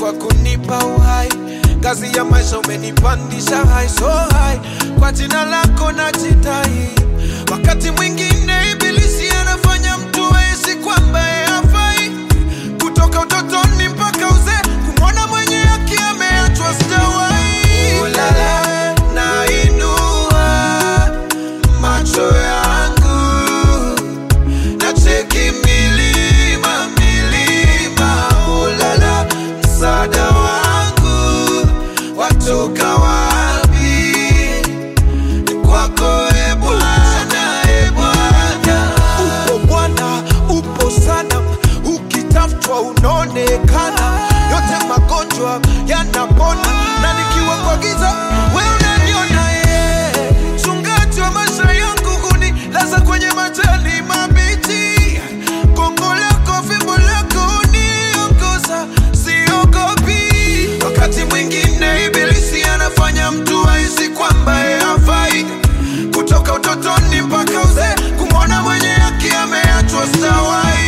kwa kunipa uhai. Kazi ya maisha umenipandisha high so high, kwa jina lako najidai. Wakati mwingine ibilisi anafanya mtu ahisi kwamba yeye hafai, kutoka utotoni mpaka uzee, kumwona mwenye haki ameachwa sitawahi. Ulala, nainua macho yangu nacheki milima milima, ulala, msaada wangu watoka wapi? Ni kwako e Bwana, e Bwana. Upo Bwana, upo sana, ukitafutwa unaonekana, yote magonjwa yanapona, na nikiwa kwa giza wewe unaniona yeye, mchungaji wa maisha yangu hunilaza kwenye majani mabichi, gongo lako, fimbo lako huniongoza, siogopi. Wakati mwingine ibilisi anafanya mtu ahisi kwamba yeye hafai, kutoka utotoni mpaka uzee, kumwona mwenye haki ameachwa stawai.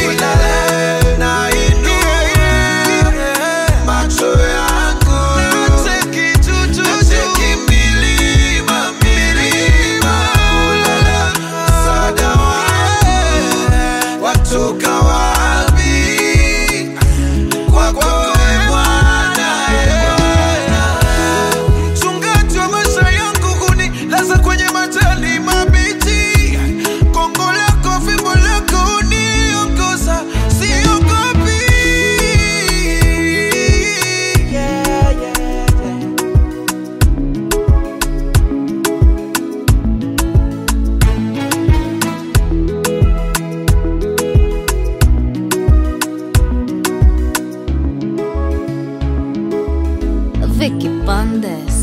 Macho yangu nacheki milima milima, ulala, msaada wangu watoka wapi? Kwako e Bwana, e Bwana. Mchungaji wa maisha yangu hunilaza kwenye majani mabichi, gongo lako, fimbo lako huniongoza, siogopi. Yeah, yeah, yeah. Vicky Bandes.